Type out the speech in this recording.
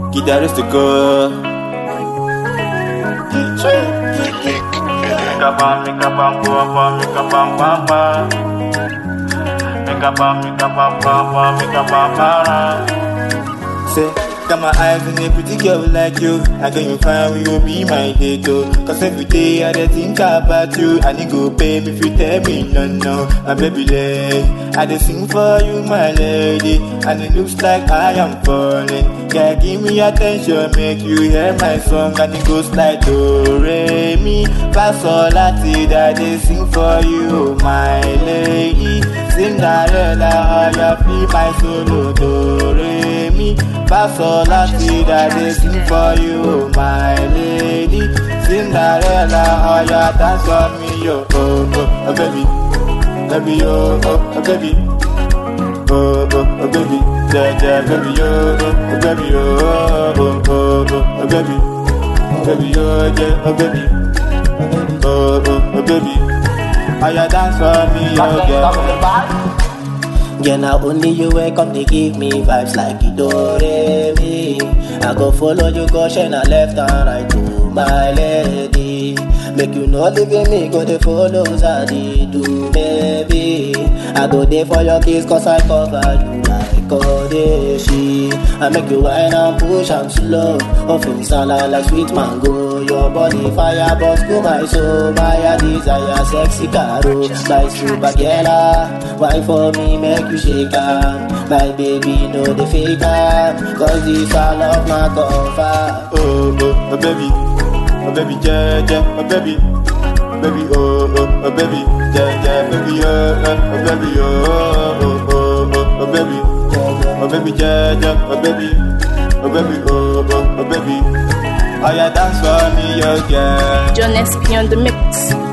Guitarristico. Make a bam, make a bam, go up, bam, make a bam, bam, bam. Make a bam, make a bam, bam, bam, make a bam, bam. Say, got my eyes on a pretty girl like you. I can you find we will be my date, oh. Cause every day I dey think about you. I need go pay me if you tell me no, no. My baby lay. I dey sing for you, my lady. And it looks like I am falling. Yeah, give me attention, make you hear my song. And it goes like do, re, mi, fa, sol, la, ti, da. They sing for you, my lady. Cinderella, how you feel my solo, do, re, mi, fa, sol, la, ti, da. They sing for you, my lady. Cinderella, how you dance for me, yo, oh, oh, oh, baby. Baby, oh, oh, oh, baby. Oh, oh, oh, baby. Yeah, yeah, baby, oh, oh, oh, baby, oh, oh, oh, oh, oh, baby. Baby, oh, yeah, oh, baby. Oh, oh, oh, baby. How you dance for me, oh, yeah. Yeah, now only you wake up, they give me vibes like you do me. I go follow you, go shine a left and right to my lady. Make you not leave me, go they follow Zadi do, baby. I go there for your kiss, cause I cover you like Kodeshi. I make you wine and push and slow. Often sound like sweet mango. Your body fire, boss, go my soul. My desire, sexy caro. My super girl, wine for me, make you shake her. My baby, know the fake her. Cause this all of my comfort. Oh, oh, oh, baby. Oh, baby, yeah, yeah, oh, baby. Baby, oh, oh, oh, baby. Yeah, yeah, baby, oh, oh, oh, baby, oh, oh, oh, oh, oh, baby. Oh, baby, yeah, yeah, oh, baby. Oh, baby, oh, oh, oh, baby. Oh, yeah, dance for me, oh, girl. John SP on the mix.